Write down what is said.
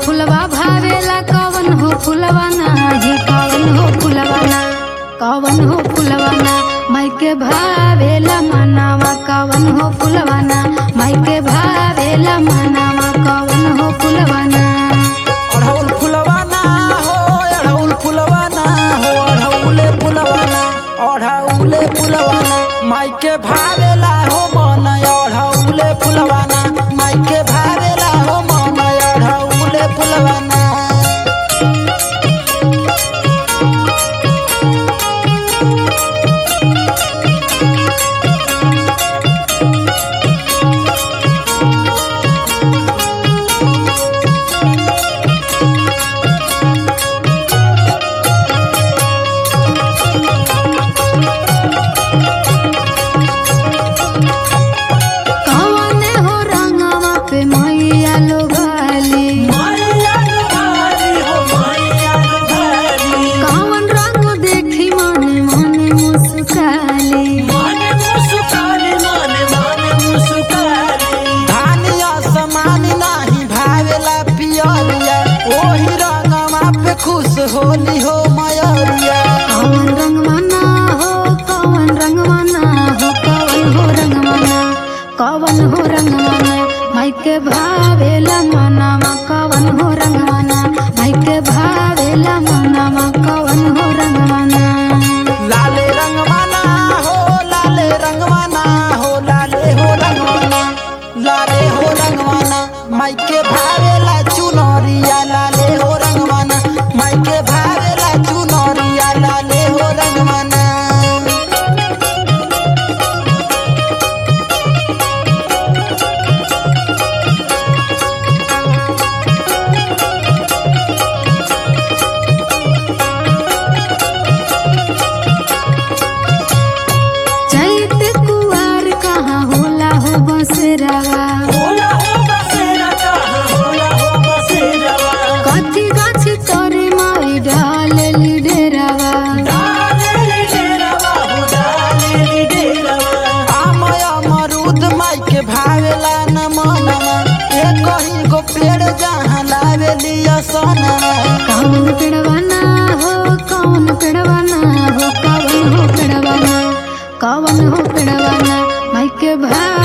फुलवा भावेला कवन हो फुलवाना हे कवन हो फुलवाना कवन हो फुलवाना माइके भावेला मनावा कवन हो फुलवाना माइके भावेला मनावा कवन हो फुलवाना अढ़ौल फुलवाना हो अढ़ौल फुलवाना हो अढ़ौले फुलवाना अढ़ौले फुलवाना माइके भावेला हो मन अढ़ौले फुलवाना माइके भावेला हो मन अढ़ौले फुलवाना कवन हो रंगवा पे मैया लोगाली कवन रंग देखी मने मने मुस्काली धानिया समान नाही भावेला पियरिया ओही रंगवा पे खुश होली हो मयरिया कवन रंगवाना हो कवन रंगवाना हो कवन हो रंगवाना कवन हो रंगवाना माइके भावेला मनावा कवन हो रंगवाना माइके भावेला मनावा कवन हो रंगवाना लाले रंगवाना हो लाले रंगवाना हो लाले हो रंगवाना लाले हो रंगवाना माइके भावेला चुनरिया लाले हो रंगवाना माइके भावेला चुनरिया लाले हो रंगवाना चैत कुआर कहाँ होला हो बसरावा कथी गाछ तोरे माई ढालली डेरावा आमय अमरूद माइके भावेला न मनवा ए कहीं गो पेड़ जहाँ लावेली असनवा कौन पेड़वाना हो कौन पेड़वाना हो कौन हो पेड़वाना कौन हो पेड़वाना माइके भा